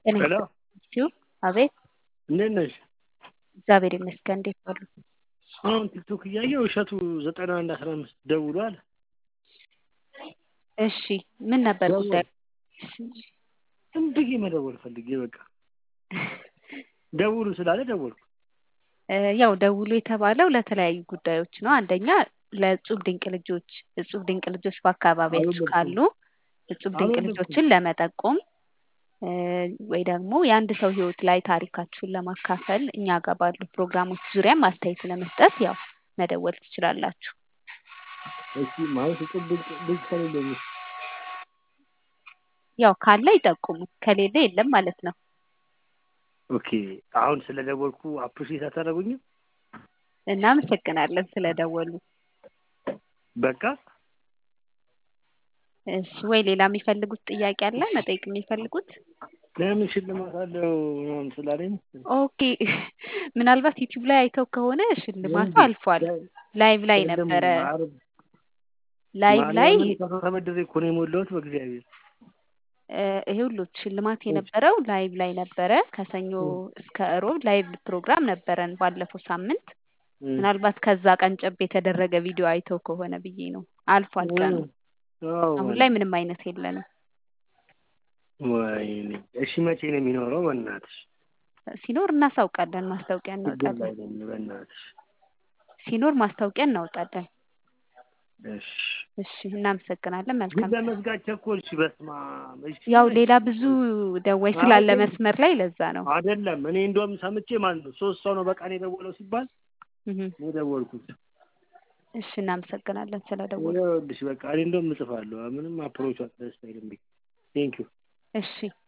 ሄሎ ይስጥልኝ። አቤት እንዴት ነሽ? እግዚአብሔር ይመስገን። እንዴት ዋሉ? አሁን ቲክቶክ እያየሁ እሸቱ ዘጠና አንድ አስራ አምስት ደውሏል። እሺ ምን ነበር ደውል። ጉዳዩ? ዝም ብዬ መደወል ፈልጌ በቃ ደውሉ ስላለ ደወልኩ። እ ያው ደውሉ የተባለው ለተለያዩ ጉዳዮች ነው። አንደኛ ለእጹብ ድንቅ ልጆች እጹብ ድንቅ ልጆች በአካባቢያችሁ አልወለድኩም። ካሉ እጹብ ድንቅ አልወለድኩም። ልጆችን ለመጠቆም እ ወይ ደግሞ የአንድ ሰው ህይወት ላይ ታሪካችሁን ለማካፈል እኛ ጋር ባሉ ፕሮግራሞች ዙሪያም አስተያየት ለመስጠት ያው መደወል ትችላላችሁ። እሺ ማለት እጹብ ድንቅ ልጅ ከሌለኝ ያው ካለ ይጠቁሙ፣ ከሌለ የለም ማለት ነው። ኦኬ አሁን ስለደወልኩ አፕሪሼት አታደርጉኝም? እናመሰግናለን ስለደወሉ። በቃ እሺ ወይ ሌላ የሚፈልጉት ጥያቄ አለ መጠየቅ የሚፈልጉት? ለምን ሽልማት አለው ምናምን ስላለኝ ኦኬ ምናልባት ዩቲዩብ ላይ አይተው ከሆነ ሽልማቱ አልፏል። ላይቭ ላይ ነበረ። ላይቭ ላይ ማርያምን ተበድሬ እኮ ነው የሞላሁት በእግዚአብሔር እ ይኸውልዎት ሽልማት የነበረው ላይቭ ላይ ነበረ። ከሰኞ እስከ እሮብ ላይቭ ፕሮግራም ነበረን ባለፈው ሳምንት። እም። ምናልባት ከዛ ቀንጨብ የተደረገ ቪዲዮ አይተው ከሆነ ብዬ ነው። አልፏል ቀኑ። አዎ አሁን ላይ ምንም አይነት የለንም። ወይኔ እሺ መቼ ነው የሚኖረው? በእናትሽ ሲኖር እናሳውቃለን። ማስታወቂያ ችግር ላይ እናወጣለን። ነኝ በእናትሽ። ሲኖር ማስታወቂያ እናወጣለን። እሺ እሺ እናመሰግናለን። ግን መልካም ለመዝጋት ቸኮልሽ። በስመ አብ። እሺ ያው ሌላ ብዙ ደዋይ ስላለ አይደለም። መስመር ላይ ለዛ ነው። አይደለም እኔ እንደውም ሰምቼ ማለት ነው ሶስት ሰው ነው በቃ ነው የደወለው ሲባል እህ እኔ ደወልኩት። እሺ እናመሰግናለን ስለደወሉ። ይኸውልሽ በቃ እኔ እንደውም እጽፋለሁ ምንም አፕሮቹ ደስ አይልም። ቴንኪው እሺ